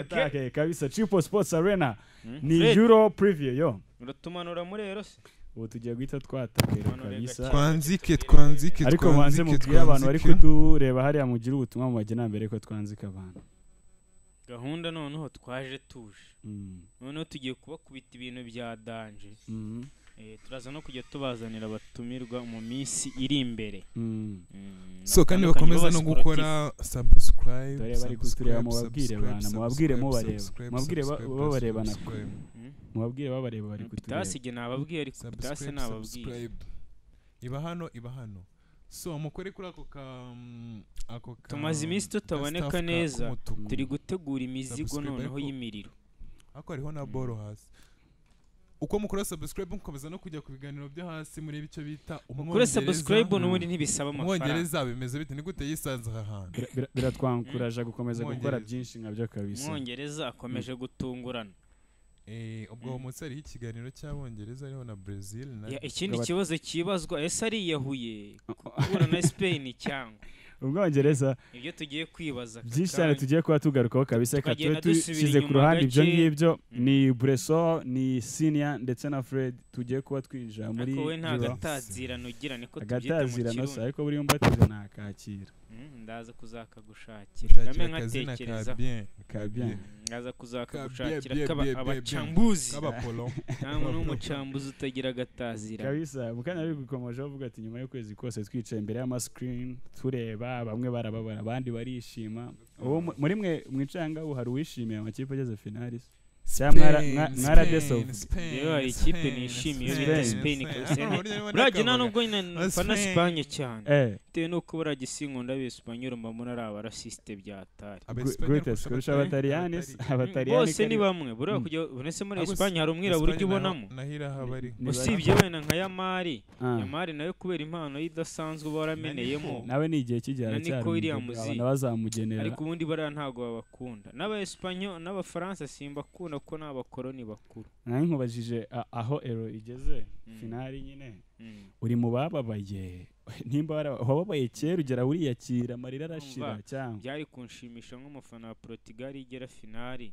Take kabisa triple sports arena ni euro preview yo uratumanura muri rero se ubu tugiye guhita twatangirira Manu reka kabisa twanzike twanzike ariko banze twanzike mubwire abantu bari twanzike kudureba hariya mugire ubutumwa mu bagenambere ko twanzika abantu gahunda noneho twaje tuje Mm, noneho tugiye kubakubita ibintu bya danje mm, Eh, turaza no kujya tubazanira abatumirwa mu minsi iri imbere mm. Mm, so batandukanye kandi bakomeza no b'abasiporotifu. gukora subscribe dore bari kutureba mubabwire bana mubabwire mubareba mubabwire ba- babarebana Mm. mubabwire babareba bari kutureba kutasige nababwiye ariko kutase nababwiye iba hano iba hano so mukore kuri ako ka mm, ako ka Tumaze iminsi tutaboneka gastaf ka neza. k'umutuku. turi gutegura imizigo Subscribe noneho ariko- y'imiriro ariko hariho na boro hasi uko mukora subscribe mukomeza no kujya ku biganiro byo hasi mureba icyo bita kuri umwongereza subscribe n'ubundi ntibisaba amafaranga umwongereza bimeze bite ni gute yisanze aha hantu Bira- bira- biratwankuraje gukomeza gukora Mwongereza. byinshi nkabyo kabisa umwongereza akomeje gutungurana Eh, ubwo uwo munsi hariho ikiganiro cy'abongereza hariho na brazil na Ya, ikindi Gaba- kibazo kibazwa ese ariyahuye guhura na spain cyangwa ubwongereza ibyo tugiye kwibaza byinshi kakandi. cyane tugiye kuba tugarukaho kabisa reka tube Tukagenda dusubira dushyize ku inyuma ruhande ibyo gake. ngibyo Mm. ni bureso ni siniya ndetse na fred tugiye kuba twinjira muri ariko we nta Euro. gatazirano ugira niko tubyita mu agatazirano se kirundi ariko buriya umbatiza nakakira Mm, ndaza kuzakagushakira gushakira ndame akazina ka nkatekereza bien ka Ka bien. bien ndaza kuzakagushakira Kabie, kaba bie, bie, bie. abacambuzi k'abapolo nta muntu w'umucambuzi utagira agatazirano kabisa mu kanya ari gukomeje avuga ati nyuma y'ukwezi kose twicaye imbere y'amasikirini tureba bamwe barababara abandi barishima uwo mu- muri mwe mwicaye ngaho hari uwishimiye amakipe ageze finali se? cyangwa mwara- mwa- mwaradesovu Yewe hari ikipe nishimiye yo bita Spain kabisa burajya nta nubwo nyine mfana Spain. sipanye cyane eh bitewe n'uko burajya isinkunda b'ibisipanyoro mba mbona ari abarasisite byatari gr- greatest kurusha abataliyani se? abataliyani bose ni bamwe buriya kujya unese muri Abo si- esipanye hari umwirabura ujya ubonamo nahira habari Ni bari- usibye wenda nka yamari Ah. yamari nayo kubera impano ye idasanzwe uba warameneyemo nawe ni igihe cy'igihe Na aracyari Nico Williams umudugu, zi. abantu bazamugenera ariko ubundi bariya ntabwo babakunda n'abaespanyo n'abafaransa simbakunda kuko ni abakoloni bakuru nawe nkubajije a- aho ero igeze Mm. finali nyine uri mu bababaye nimba wara- wababaye kera ugera uriyakira amarira arashira Umva. cyangwa byari kunshimisha nk'umufana wa Portugal igera finali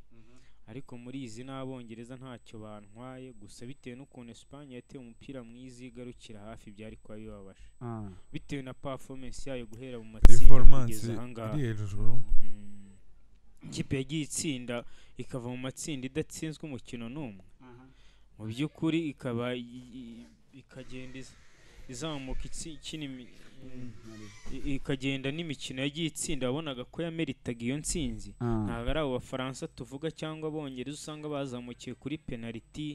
ariko muri izi n'abongereza ntacyo bantwaye gusa bitewe n'ukuntu Espagne yatewe umupira mwiza igarukira hafi byari kuba bibabaje Ah. bitewe na performance yayo guhera mu matsinda performance kugeza aha ngaha iri hejuru Mm. ikipe yagiye itsinda ikava mu matsinda idatsinzwe umukino n'umwe mu by'ukuri ikaba i- i- ikagenda iz- izamuka itsi- ikina imi- i- ikagenda n'imikino yagiye itsinda wabonaga ko yameritaga iyo ntsinzi Ah. ntabwo ari abo bafaransa tuvuga cyangwa abongereza usanga bazamukiye kuri penaliti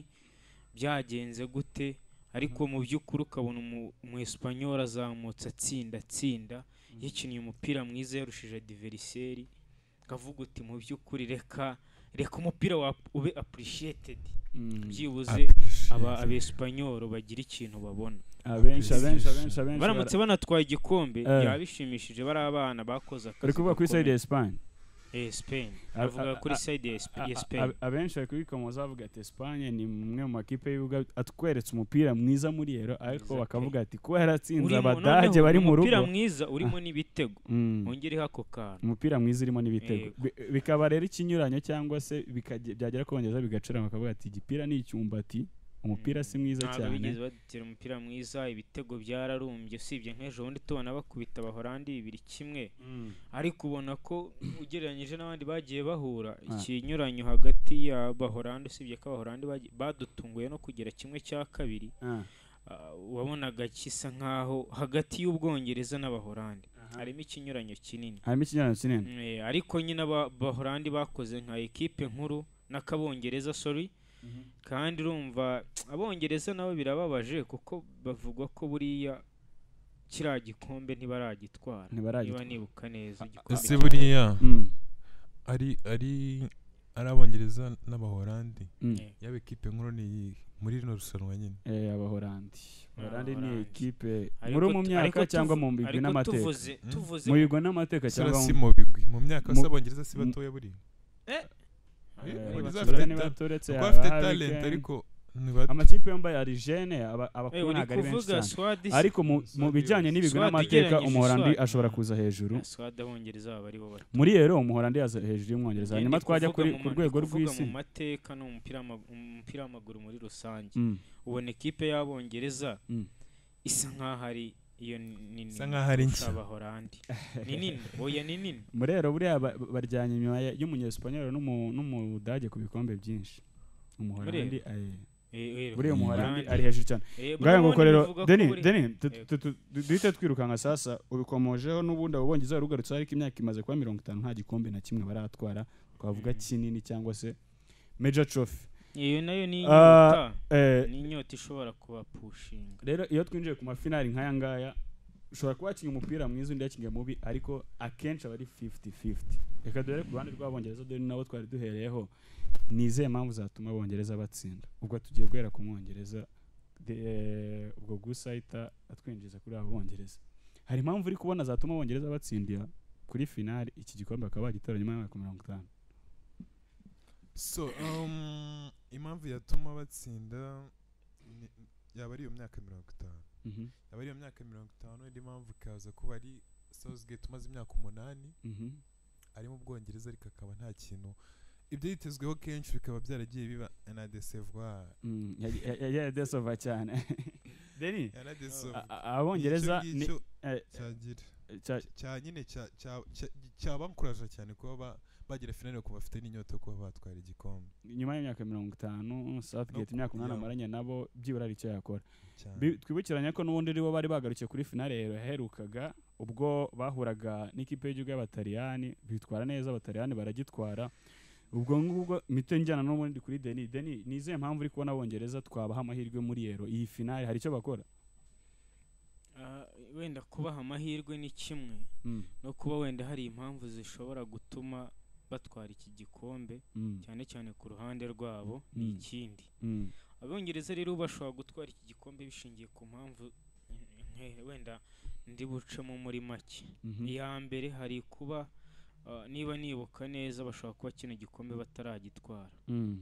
byagenze gute ariko mu by'ukuri ukabona umu- umu esipanyol azamutse atsinda atsinda yikiniye umupira mwiza yarushije adiveriseri kavuga uti mu by'ukuri reka reka umupira wa ube apurishiyetedi Mm. byibuze aba abesipanyol bagira ikintu babona abenshi abenshi abenshi abenshi baramutse banatwaye igikombe Eh. byaba bishimishije bari abana bakoze akazi bari kuvuga kuri side gakomeye. ya esipanye Eh, Spain A- avuga a- kuri a- side ya Sp- ya A- Spain a- abenshi bari kubikomoza bavuga ati esipanye ni umwe mu makipe y'ibibuga atweretse umupira mwiza muri ero ariko Mwiza pe. bakavuga ati kuba yaratsinze Urimo- abadage noneho bari mu rugo umupira mwiza urimo n'ibitego Mm. wongereho ako kantu umupira mwiza urimo n'ibitego Yego. Bi- bikaba rero ikinyuranyo cyangwa se bikage- byagera ku bongereza bigacurama bakavuga ati igipira ni icyumbati umupira si mwiza ntabwo cyane bigeze badutira umupira mwiza ibitego byararumbye usibye nk'ejo bundi tubona bakubita abahorandi bibiri kimwe Mm. ariko ubona ko ugereranyije n'abandi bagiye bahura Ah. ikinyuranyo hagati y'abahorandi usibye ko abahorandi bagiye- badutunguye no kugira kimwe cya kabiri Ah. ah, wabonaga gisa nk'aho hagati y'ubwongereza n'abahorandi harimo ikinyuranyo kinini harimo ikinyuranyo kinini Eh, ariko nyine aba- abahorandi bakoze nka ekipe nkuru n'akabongereza sorry kandi urumva abongereza nabo birababaje kuko bavuga ko buriya kiriya gikombe ntibaragitwara niba ntibaragitwara nibuka neza igikombe ese cya- buriya Mm. ari ari ari abongereza n'abahorandi Mm. yaba ekipe nkuru ni iyihe? muri rino rushanwa nyine Eh, abahorandi abahorandi ni Abahorandi. ekipe Ariko muri mu tu- myaka ariko cyangwa tuvu- mu bigwi ariko n'amateka tuvuze tuvuze mu bigwi n'amateka Sura cyangwa si mu- mu bigwi mu myaka mu- se abongereza si mu- batoya buriya Eh, Eh, Abongereza baturutse bafite nibaturutse kuko haba bafite hari talent weekend. ariko Ni bato. amakipe yombi ya rigene aba Eh, abakuru uri ntabwo ari benshi kuvuga cyane swadi ariko mu- mu Swadi bijyanye yose. n'ibigwi Swadi n'amateka igereranyije umuholandi Swadi. ashobora kuza hejuru swadi abongereza baba ari bo bari muri rero umuholandi yaza hejuru y'umwongereza hanyuma Ni twajya kuvuga kuri- mu ku ma- rwego ni kuvuga rw'isi mu mateka no mu mupira w'amag- mu mupira w'amaguru muri rusange Mm, ubona ikipe y'abongereza mm. isa nkaho ari iyo nini Isa nkaho ari kurusha nshya. abahorandi ni nini oya ni nini muri rero buriya ba- baryanye inyuma ya- y'umunyesipanyoli n'umu- n'umudage ku bikombe byinshi umuholandi eh, buriya umuholandi ari hejuru cyane ngaho ngo rero deni deni tu- tu- tu- tu- duhite twirukanka sasa ubikomojeho n'ubundi abo bongereza bari ugarutse ariko imyaka imaze kuba mirongo itanu nta gikombe na kimwe baratwara twavuga kinini cyangwa se major trophy iyo nayo ni Ah, inyota eh, ni inyota ishobora kubapushinga rero iyo twinjiye ku mafinari nk'aya ngaya ushobora kuba wakinnye umupira mwiza undi yakinnye mubi ariko akenshi aba ari 50-50 reka dore ku ruhande rw'abongereza dore nawe twari duhereyeho ni izihe mpamvu zatuma abongereza batsinda ubwo tugiye guhera ku mwongereza de- eh, ubwo gusa ahita atwinjiza kuri abo bongereza hari impamvu uri kubona zatuma abongereza batsindira kuri finari iki gikombe bakaba bagitora nyuma y'imyaka mirongo itanu so um, impamvu yatuma batsinda ni- yaba ari iyo myaka mirongo itanu Mhm, yaba ari iyo myaka mirongo itanu indi mpamvu ikaza kuba ari Southgate umaze imyaka umunani mhm, ari mu bwongereza ariko akaba nta kintu ibyo yitezweho kenshi bikaba byaragiye biba anadesevoir mm, ya- ya- ya- yadesova cyane deni yanadesevoir a- a- abongereza ni ngicyo eh, cyagira cya- cya nyine cya- cya- cya- cyabankuraje cyane kuba ba- bagera finale kuba bafite n'inyota yo kuba batwara igikombe nyuma y'imyaka mirongo itanu Southgate No, imyaka umunani yeah. amaranye nabo byibura ari icyo yakora cyane Bi- twibukiranya ko n'ubundi aribo bari bagarukiye kuri finale yaherukaga ubwo bahuraga n'ikipe y'igihugu y'abataliyani bitwara neza abataliyani baragitwara ubwo ngubwo mito njyana n'ubundi kuri deni deni ni izihe mpamvu uri kubona abongereza twabaha amahirwe muri yero iyi finale hari icyo bakora Ah, wenda kubaha amahirwe ni kimwe Mm, no kuba wenda hari impamvu zishobora gutuma batwara iki gikombe mm, cyane cyane ku ruhande rwabo ni Mm. ikindi mm, abongereza rero bashobora gutwara iki gikombe bishingiye ku mpamvu nke- wenda ndi bucemo muri make mhm, iya mbere hari kuba ah, niba nibuka neza bashobora kuba kino gikombe bataragitwara mm,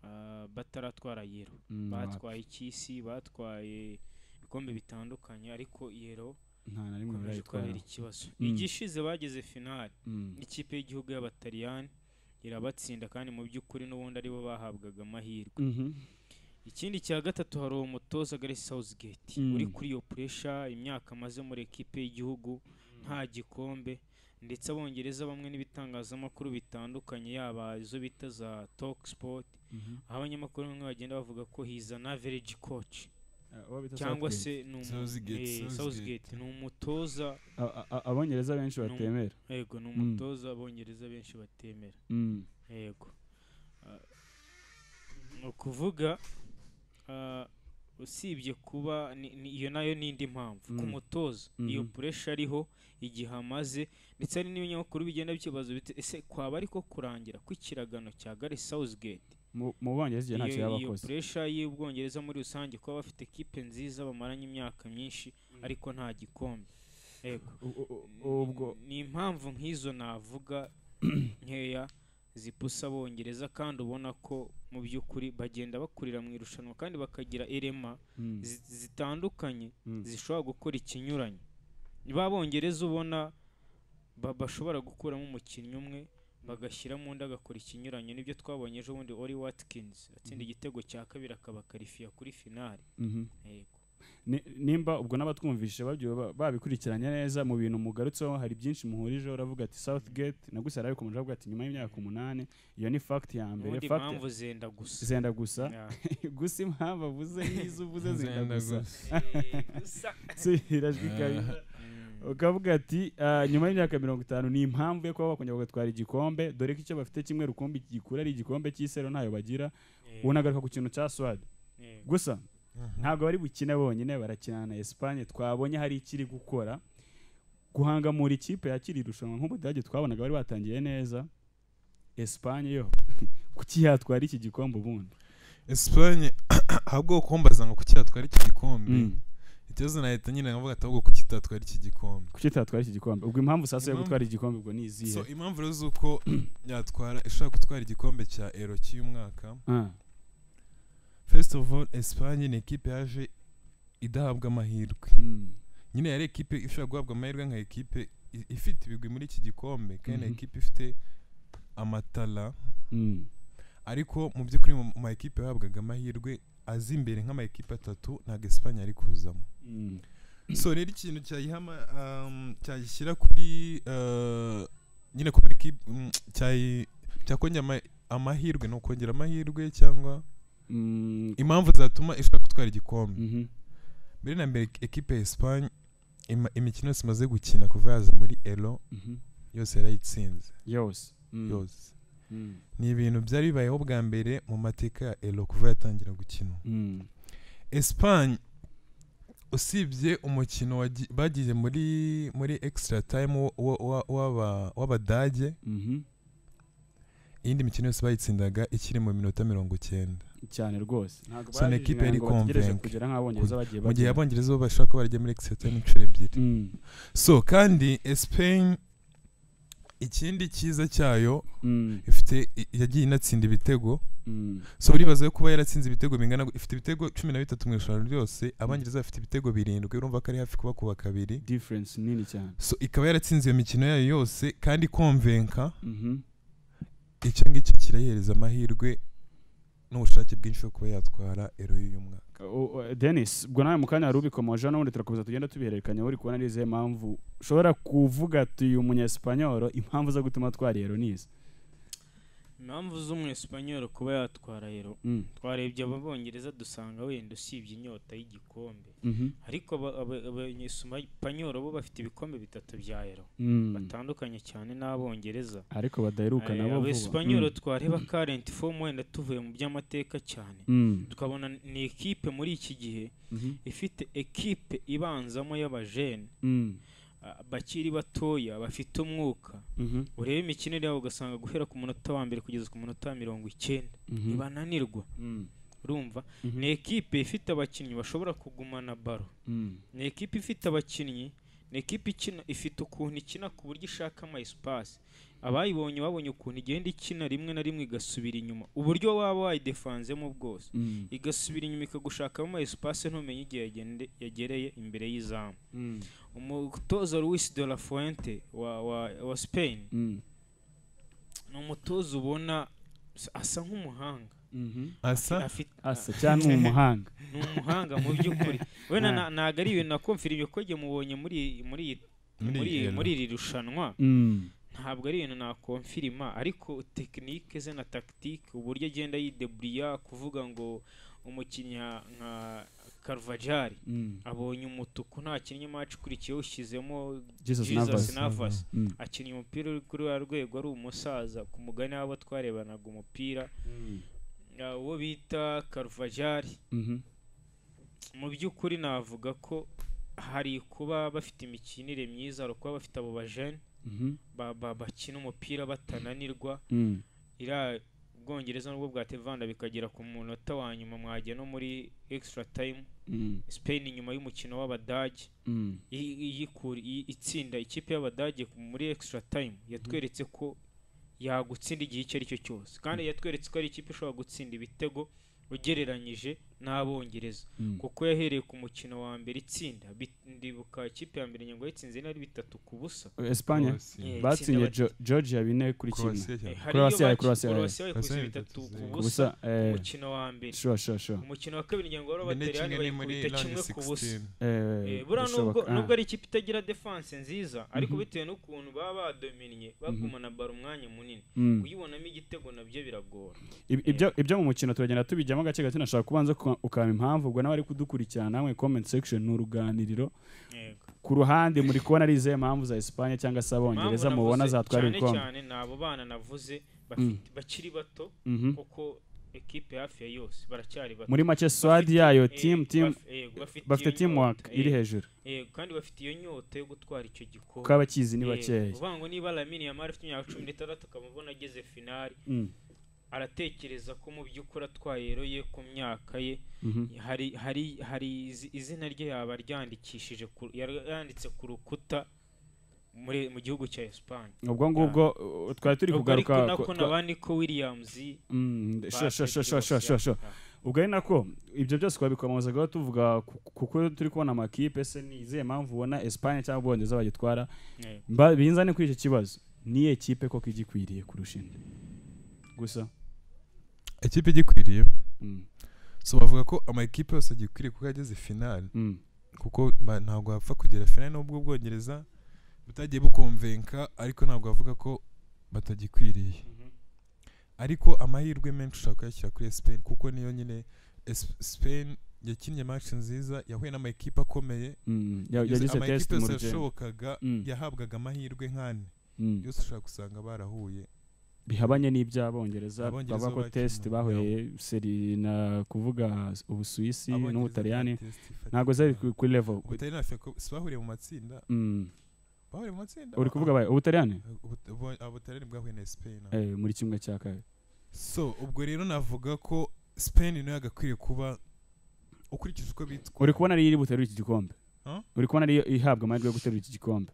Ah, bataratwara yero mm, batwaye icy'isi batwaye ibikombe bitandukanye ariko yero nta na rimwe ikomeje barayitwara kubabera ikibazo Mm. igishize bageze finali Mm, ikipe y'igihugu y'abataliyani irabatsinda kandi mu by'ukuri n'ubundi aribo bahabwaga amahirwe mhm, ikindi cya gatatu hari uwo mutoza gare Southgate Mm. uri kuri iyo puresha imyaka amaze muri ekipe y'igihugu nta gikombe ndetse abongereza bamwe n'ibitangazamakuru bitandukanye yaba izo bita za talk sport mhm. aho abanyamakuru bamwe bagenda bavuga ko he's an average coach Ah, uwo bita cyangwa Southgate. se ni umu- Southgate, eh, Southgate. Southgate ni umutoza A- a- a- abongereza benshi Ni umu- batemera yego ni Mm. umutoza abongereza benshi batemera Mm. yego Ah, ni ukuvuga ah, usibye kuba ni- ni- iyo nayo ni indi mpamvu ku Mm. mutoza iyo Mhm. puresha ariho igihe amaze ndetse hari n'ibinyamakuru bigenda bikibaza biti ese kwaba ariko kurangira kw'ikiragano cya gare Southgate Mu- mu bongereza igihe ntacyo iyo, yaba iyo akoze puresha y'ubwongereza muri rusange kuba bafite ekipe nziza bamaranye imyaka myinshi ariko nta gikombe yego U- u- u- ubwo ni impamvu nk'izo navuga nkeya zipusa abongereza kandi ubona ko mu by'ukuri bagenda bakurira mu irushanwa kandi bakagira irema Mm, zi- zitandukanye mm, zishobora gukora ikinyuranye ba bongereza ubona ba- bashobora gukuramo umukinnyi umwe bagashyiramo undi agakora ikinyuranye nibyo twabonye ejo bundi ori watkins atsinda igitego cya kabiri akaba karifiya kuri finale mhm. yego Ni- nimba ubwo n'abatwumvishije babyo ba- babikurikiranye neza mu bintu mugarutseho hari byinshi muhurijeho uravuga ati Southgate na gusa yarabikomeje avuga ati nyuma y'imyaka umunani iyo ni fact ya mbere ubundi fact impamvu zenda gusa zenda gusa Ya. gusa impamvu avuze n'izo uvuze zenda gusa Zenda gusa. Eh, gusa subira ajwi kabisa Mm. ukavuga ati "Ah, nyuma y'imyaka mirongo itanu ni impamvu yo kuba bakongera bagatwara igikombe dore ko icyo bafite kimwe rukumbi gikura ari igikombe cy'isero ntayo bagira Eh, unagaruka ku kintu cya swad eh. gusa Mhm. ntabwo bari bukine bonyine barakinana na Espagne twabonye hari ikiri gukora guhangamura ikipe yakiri irushanwa nk'ubudage twabonaga bari batangiye neza Espagne yo kuki yatwara iki gikombe ubundi Espagne ahubwo kumbaza ngo kuki yatwara iki gikombe Mm. ikibazo nahita nyine nkavuga ati ahubwo kuki itatwara iki gikombe kuki tatwara iki gikombe ubwo impamvu sasa yo Impamvu- gutwara igikombe ubwo ni izihe so impamvu rero z'uko yatwara ishaka gutwara igikombe cya ero cy'uyu mwaka Ah, first of all Espagne ni ekipe yaje idahabwa amahirwe Mm. nyine yari ekipe ishobora guhabwa amahirwe nka ekipe i- ifite ibigwi muri iki gikombe kandi ni Mhm. ekipe ifite amatara Mm. ariko mu by'ukuri mu ma ekipe yahabwaga amahirwe azi imbere nk'ama ekipe atatu ntabwo Espagne yari kuzamo Mm. so rero ikintu cyayihama um, cyayishyira kuri uh, nyine ku makipe cyayi cyakongera ama- amahirwe ni ukongera amahirwe cyangwa Mm. impamvu zatuma ishobora gutwara igikombe Mhm. mbere na mbere ekipe ya Espagne ima- imikino yose imaze gukina kuva yaza muri elo Mhm. yose yarayitsinze yose Mm. yose Mm. ni ibintu byari bibayeho bwa mbere mu mateka ya elo kuva yatangira gukina Mm. Espagne usibye umukino wagi- bagiye muri muri extra time wo- wo- wa- w'aba- w'abadage Mhm. iyindi mikino yose bayitsindaga ikiri mu minota mirongo cyenda cyane rwose ntabwo So, ni equipe yari ngo bategereje convaincre. kugera nk'abongereza bagiye mu gihe bagera. abongereza bo bashobora kuba barajya muri extra time inshuro ebyiri Mm. so kandi Espagne ikindi cyiza cyayo Mm. ifite i- yagiye inatsinda ibitego Mm. so uribaza ko kuba yaratsinze ibitego bingana gu- ifite ibitego cumi na bitatu mu irushanwa ryose abongereza bafite ibitego birindwi urumva ko ari hafi kuba ku kabiri difference nini cyane so ikaba yaratsinze iyo mikino yayo yose kandi ikonvenka Mhm. icyo ngicyo kirayihereza amahirwe n'ubushake bwinshi bwo kuba yatwara ero y'uyu mwaka O- o- Dennis ubwo nawe mu kanya wari ubikomojeho n'ubundi turakomeza tugenda tubihererekanya uri kubona ari izihe mpamvu ushobora kuvuga tuyu munyesipanyoro impamvu zo gutuma twari ero nizi impamvu z'umwesipanyoro kuba yatwara rero Mm. twarebye ababongereza dusanga wenda usibye inyota y'igikombe Mhm. ariko aba- aba- abanyesipanyoro bo bafite ibikombe bitatu bya ero Mm. batandukanye cyane n'abongereza ariko badaheruka Eh, nabo abesipanyoro vuba twareba karenti fomu wenda tuvuye mu by'amateka cyane Mm. tukabona ni ekipe muri iki gihe Mhm. ifite ekipe ibanzamo y'abajene Mm. ah, bakiri batoya bafite umwuka Mhm. urebe imikinire yabo ugasanga guhera ku munota wa mbere kugeza ku munota wa mirongo icyenda Mhm. ntibananirwa Mm. urumva Mhm. ni ekipe ifite abakinnyi bashobora kugumana baro Mm. ni ekipe ifite abakinnyi ni ekipe ikina ifite ukuntu ikina ku buryo ishaka ama esipasi abayibonye babonye ukuntu igenda ikina rimwe na rimwe igasubira inyuma uburyo waba wayidefanzemo bwose Mm. igasubira inyuma ikagushakamo ama esipasi ntumenye igihe yagende- yagereye imbere y'izamu Mm. umutoza Luis de la Fuente wa, wa, wa Spain Mm. ni umutoza ubona s- asa nk'umuhanga Mhm. asa Afite- asa cyane ni umuhanga ni umuhanga mu by'ukuri wenda Ah. na- ntabwo ari ibintu nakomfirije ko igihe mubonye muri muri Muri muri iri- muri iri rushanwa Mm. ntabwo ari ibintu nakomfirima ariko tekinike ze na tagitike uburyo agenda yideburiya kuvuga ngo umukinnyi nka- nka karuvajari Mm. abonye umutuku ntakinnye match ikurikiyeho ushyizemo Jesus jesus Navas. navas Mm. akinye umupira uri kuri wa rwego ari umusaza ku mugani w'abo twarebanaga umupira uh, uwo bita karuvajari Mhm. mu by'ukuri navuga ko hari kuba bafite imikinire myiza hari kuba bafite abo bajene Mhm. ba- ba- bakina umupira batananirwa Mm. iriya ubwongereza nubwo bwatevanda bikagera ku munota wa nyuma mwajya no muri extra time Mm. spain nyuma y'umukino w'abadage Mm. i- iyikura i- itsinda ikipe y'abadage ku- muri extra time yatweretse ko yagutsinda igihe icyo ari cyo cyose kandi yatweretse ko ari ikipe ishobora gutsinda ibitego ugereranyije n'abongereza Mm. kuko yahereye ku mukino wa mbere itsinda Bi- ndibuka ikipe ya mbere nyango yatsinze nari bitatu ku busa Espanye Eh, batsinye itsinda Jo- Georgia bine kuri kimwe Croatia cyane. Eh, hari Croatia, iyo baci- Croatia, Croatia bayikubise Croatia bitatu bitatu ku ku busa ubusa eh umukino wa mbere sure sure sure umukino wa kabiri nyango wari Bine abateriyani kimwe ni muri bayikubita round kimwe ku busa 16 eh Eh, buriya nubwo bishoboka. Ah, nubwo ari ikipe itagira defanse nziza ariko Mhm. bitewe n'ukuntu baba badominnye bagumana baro umwanya munini mm. kuyibonamo igitego nabyo biragora Ib- ibyo ibyo mu mukino turagenda tubijyamo gake gake nashaka kubanza ku- ukaba impamvu ubwo nawe ari kudukurikirana namwe comment section ni uruganiriro yego ku ruhande muri kubona ari izihe mpamvu za Espagne cyangwa se abongereza Impamvu mubona navuze zatwara cyane ibikombe cyane ni abo bana navuze bafite bakiri bato Mhm. kuko ekipe hafi ya yose baracyari bato muri make swad yayo Eh, team team baf- yego, bafite bafite iyo teamwork nyota, iri eh, hejuru yego, kandi bafite iyo nyota yo gutwara icyo gikombe kuko abakizi ni Yego, bakeya uvuga ngo niba Lamine Yamal afite imyaka cumi n'itandatu ukaba ubona ageze finali Mm, aratekereza ko mu by'ukuri atwaye ero ye ku myaka ye mhm, hari hari hari izi- izina rye yaba aryandikishije ku- yanditse ku rukuta muri mu gihugu cya Espagne ubwo ngubwo uh, twari turi ubwo ariko kugaruka nako twa- naba Nico Williams Mm, sure, sure, basket sure, sure, sure, yose sure, sure. yatwaye. ubwo ari nako ibyo byose twabikomozagaho tuvuga ku- kuko turi kubona amakipe se ni izihe mpamvu ubona esipanye cyangwa ubwongereza bagitwara Eh, Mba- binzane kuri icyo kibazo niyo kipe koko igikwiriye kurusha indi gusa ikipe igikwiriye mm, so bavuga ko amakipe yose agikwiriye kuko yageze finali mm, kuko ba- ntabwo bapfa kugera finali n'ubwo ubwongereza butagiye bukomvenka ariko ntabwo bavuga ko batagikwiriye ariko amahirwe menshi ushobora kuyashyira kuri Spain kuko niyo nyine Es- Spain yakinnye match nziza yahuye n'amakipe akomeye mm, ya- Yose- yagize test amakipe mu yose rugendo yashobokaga Mm. yahabwaga amahirwe nk'ane Mm. yose ushobora gusanga barahuye bihabanye n'iby'abongereza Abongereza bavuga ko bakina, test bahuye seri na kuvuga ubusuwisi Abongereza n'ubutaliyani nta test ifatika. ntabwo zari ku- kuri level ubutaliyani na Fiacre si bahuriye mu matsinda Mm. bahuriye mu matsinda uri kuvuga bayo ubutaliyani Ubu- ubu- ubutaliyani bwahuye na Spain aha. Eh, muri kimwe cya kabiri so ubwo rero navuga ko Spain nayo yagakwiriye kuba ukurikije uko bitwa uri kubona ariyo iri buterura iki gikombe Huh? uri kubona ariyo ihabwa amahirwe yo guterura iki gikombe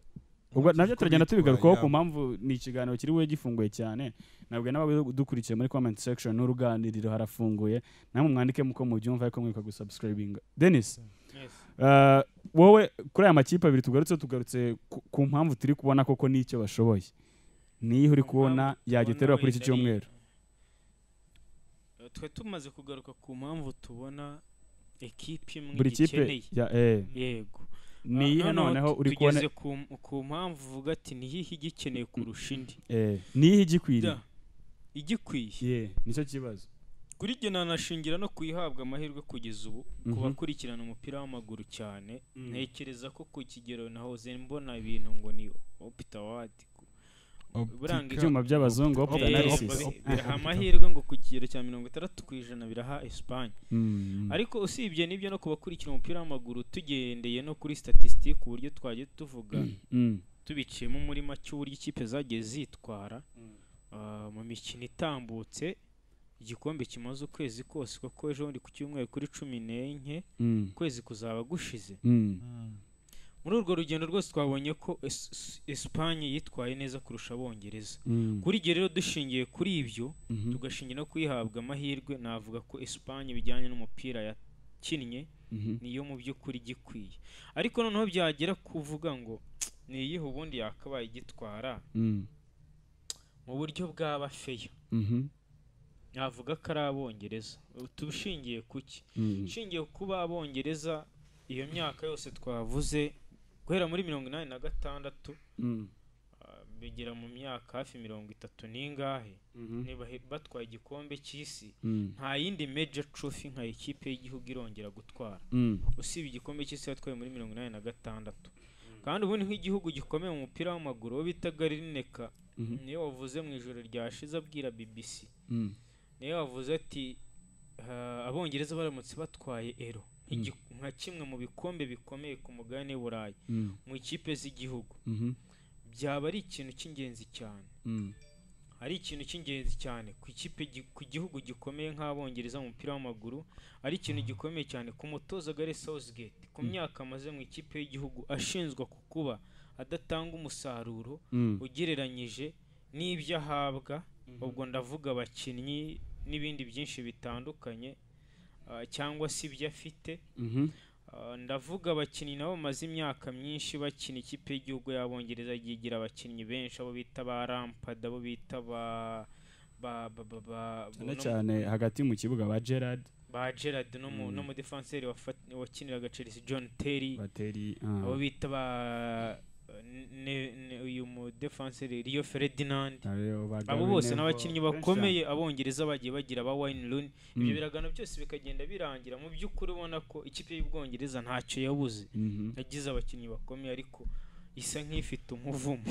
ubwo nabyo turagenda tubigarukaho ku mpamvu ni ikiganiro kiri bube gifunguye cyane nabwo n'abadukurikiye muri comment section n'uruganiriro harafunguye namwe mwandike muko mubyumva ariko mwibuka gusubscribinga denis yes. Uh, wowe kuri aya makipe abiri tugarutse tugarutse ku- ku mpamvu turi kubona koko n'icyo bashoboye niyo uri Ku kubona mpamvu yagiterura tubona kuri iki wenda ari- cyumweru Eh, twe tumaze kugaruka ku mpamvu tubona ekipe imwe buri kipe igikeneye. ya- eh, yego Ah, niyihe noneho noneho tu- uri kubona tugeze ku- ku mpamvu uvuga ati nihihe igikeneye kurusha indi eh, niyihe igikwiriye Da, igikwiye Yeah, nicyo kibazo kuri jye nanashingira no kuyihabwa amahirwe kugeza ubu ku Mhm. bakurikirana umupira w'amaguru cyane Mm. ntekereza ko ku kigero nahoze mbona ibintu ngo ni opita wadi buranga Optika- ibyuma by'abazungu Opti- opti Opti- analysis Opti- Opti- biraha aha. amahirwe ngo ku kigero cya mirongo itandatu ku ijana biraha esipanye Mm, mm. ariko usibye n'ibyo no ku bakurikira umupira w'amaguru tugendeye no kuri statisitike uburyo twagiye tuvuga Mm, tubiciyemo muri make uburyo ikipe zagiye zitwara ah, mu mikino itambutse igikombe kimaze ukwezi kose kuko ejo bundi ku cyumweru kuri cumi n'enye mm, ukwezi kuzaba gushize mm. Mm. muri urwo rugendo rwose twabonye ko Es- Es- esipanye yitwaye neza kurusha abongereza Mm, kuri ibyo rero dushingiye kuri ibyo mhm, tugashingira no kuyihabwa amahirwe navuga ko esipanye bijyanye n'umupira yakinnye mhm. niyo mu by'ukuri igikwiye ariko noneho byagera kuvuga ngo niyihe ubundi yakabaye igitwara Mm, mu buryo bwaba feya mhm, navuga ko ari abongereza tubishingiye ku ki mm. ishingiye ku kuba abongereza iyo myaka yose twavuze guhera muri mirongo inani na gatandatu Mm, ah, bigera mu myaka hafi mirongo itatu n'ingahe mhm, niba he- batwaye igikombe cy'isi mm, nta yindi major trophy nka ikipe y'igihugu irongera gutwara mm. usibye igikombe cy'isi yatwaye muri mirongo inani na gatandatu kandi ubundi nk'igihugu gikomeye mu mupira w'amaguru uwo bitaga rineka Mhm. niyo wavuze mu ijoro ryashize abwira bbc Mm, niyo wavuze ati "Ah, abongereza baramutse batwaye ero nk'igi- nka kimwe mu bikombe bikomeye ku mugabane w'uburayi mm, mu ikipe z'igihugu mhm, byaba ari ikintu cy'ingenzi cyane mm. ari ikintu cy'ingenzi cyane ku ikipe gi- ku gihugu gikomeye nk'abongereza mu mupira w'amaguru ari ikintu gikomeye cyane ku mutoza Gareth Southgate ku myaka amaze mu ikipe y'igihugu ashinjwa ku kuba adatanga umusaruro Mm, ugereranyije n'ibyo ahabwa ubwo ndavuga abakinnyi n'ibindi byinshi bitandukanye ah, cyangwa se ibyo afite mhm. Ah, ndavuga abakinnyi nabo bamaze imyaka myinshi bakina ikipe y'igihugu y'abongereza yigira abakinnyi benshi abo bita ba rampada abo bita ba ba ba ba ba cyane no- cyane hagati mu kibuga ba gerard ba Gerrard no mu no mu defenseur wafat- wakiniraga Chelsea John Terry bateri ah. abo bita ba ne- ne- uyu mu defenseur Rio Ferdinand Ariyo ba abo Gary bose ni Neville. abakinnyi Benshi bakomeye abongereza bagiye bagira ba Wayne Rooney Mm. ibyo biragano byose bikagenda birangira mu by'ukuri ubona ko ikipe y'ubwongereza ntacyo yabuze Mhm. yagize abakinnyi bakomeye ariko isa nk'ifite umuvumo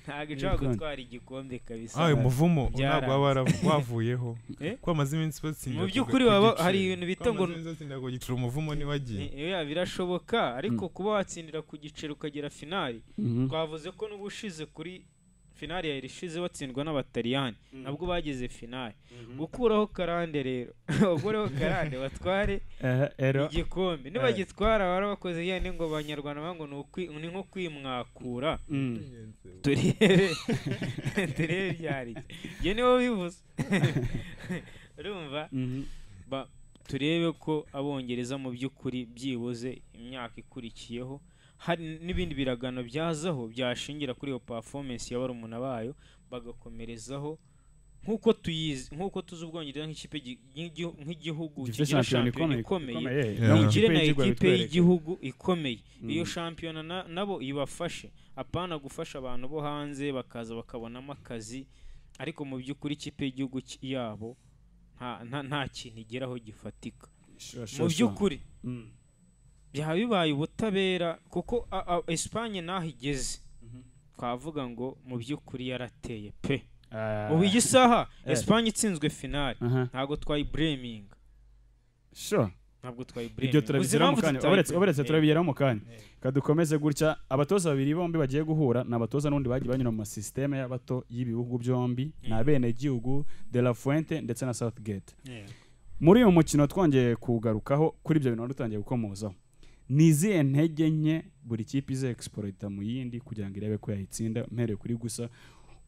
ntabwo ishobora Yego. gutwara igikombe kabisa Ah, uyu muvumo Byaranze. ntabwo waba wara- wavuyeho Eh? ko bamaze iminsi batsinda Mu ku- by'ukuri ku baba giciro. hari ibintu bita Ko ngo- bamaze iminsi batsinda ku giciro umuvumo ntiwagiye Ni- oya, birashoboka ariko kuba watsindira ku giceri ukagera finali Mhm. twavuze ko n'ubushize kuri finali yari ishize batsindwa n'abataliyani nabwo bageze finali gukuraho karande rero bakureho karande batware Eh, ero igikombe nibagitwara bara bakoze yane ngo abanyarwanda bavuga ngo ni ukwi- ni nko kwimwakura Mm. turebe turebe byari ibyo niwe bivuze urumva Mhm. ba- turebe ko abongereza mu by'ukuri byibuze imyaka ikurikiyeho hari n'ibindi biragano byazaho byashingira kuri iyo performance ya barumuna bayo bagakomerezaho nk'uko tuyizi nk'uko tuzi ubwongereza nk'ikipe gi- nk'igi- nk'igihugu gifite kigira shampiyona shampiyona ikomeye ikomeye Yeah. no mu mugire na y'igihugu ekipe babitwereke. y'igihugu ikomeye iyo Mm. shampiyona na- nabo ibafashe apana gufasha abantu bo hanze bakaza bakabonamo akazi ariko mu by'ukuri ikipe y'igihugu ki- yabo nta- nta- nta kintu igeraho gifatika Sure, sure, sure. mu by'ukuri Mm. byaba bibaye ubutabera kuko a- a- esipanye n'aho igeze twavuga ngo mu by'ukuri yarateye pe Ah, ubu iyi saha Eh. esipanye itsinzwe finali aha. ntabwo twayibureminga Sure. ntabwo ibyo twayibureminga turabigeraho mu kanya uretse uretse turabigeraho mu kanya kadukomeze gutya abatoza babiri bombi bagiye guhura ni abatoza n'undi bagiye banyura mu masisiteme y'abato y'ibihugu byombi ni Mm. abenegihugu de la fuente ndetse na southgate muri uyu mukino twongeye kugarukaho kuri ibyo bintu wari utangiye gukomozaho ni izihe ntege nke buri kipe izexporita mu yindi kugira ngo irebe ko yayitsinda mpereye kuri gusa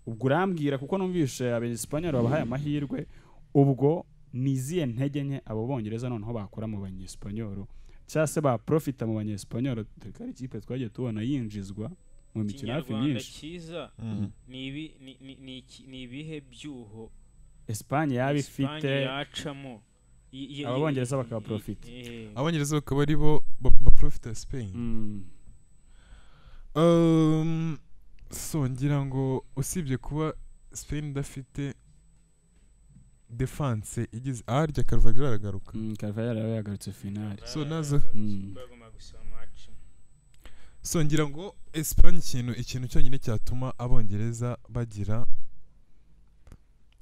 ubwo urambwira kuko numvishe abanyesipanyoli babahaye amahirwe ubwo ni izihe ntege nke abo bongereza noneho bakora mu banyesipanyoli cyangwa se baprofita mu banyesipanyoli dore ko ari ikipe twagiye tubona yinjizwa mu mikino hafi ikinyarwanda myinshi cyiza Mm. ni ibi- ni- ni- ni iki- ni ibihe byuho esipanye yaba ifite Espanye yacamo I- i- aba Bongereza i- bakaba i- profit. eh, abongereza bakaba ari bo ba- baprofita ya spain Mm. Um, so ngira ngo usibye kuba spain idafite defense igize aharya karuvagiro aragaruka Mm, Carvajal yaba yagarutse finali so nazo Mm. bagomba gusaba match. so ngira ngo espagne ikintu ikintu cyonyine cyatuma abongereza bagira